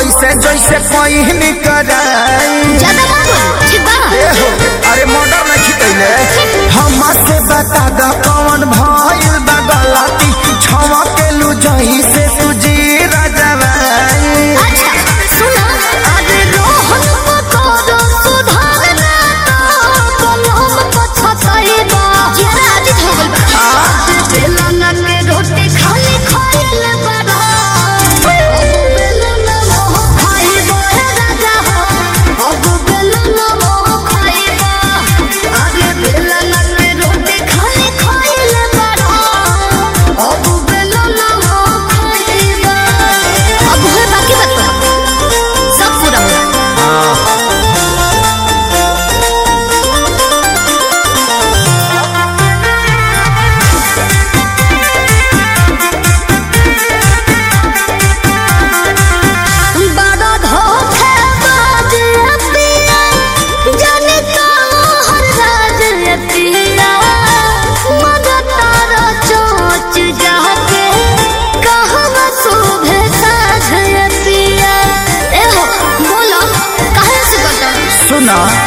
ऐसे जैसे पहिन कराई ज्यादा मत बोल ठीक बा ए हो अरे मर्डर नहीं खिकैले हमा से बता द कौन भइल बा गलती छवा के लू जही से तुझी राजवाई अच्छा सुनो अरे रोहन पकोरो सुधारना तो कलम पछताई बा जरा आदित हो गइल बा आज बेलना के रोटी खाली खाइल बड़ा बेलना मोह खाइबो हे राजा हो अब बेलना मोह खाइबो अरे बेलना के रोटी खाली खाइल बड़ा अब बेलना मोह खाइबो अब है बाकी बात सब पूरा होगा बड़ा धोखेबाज पिया, जाने कहाँ राज पिया। मगर तारा चोंच जाके, कहवा शोभे साझ पिया। ए हो, बोलो, काहे से बता? सुना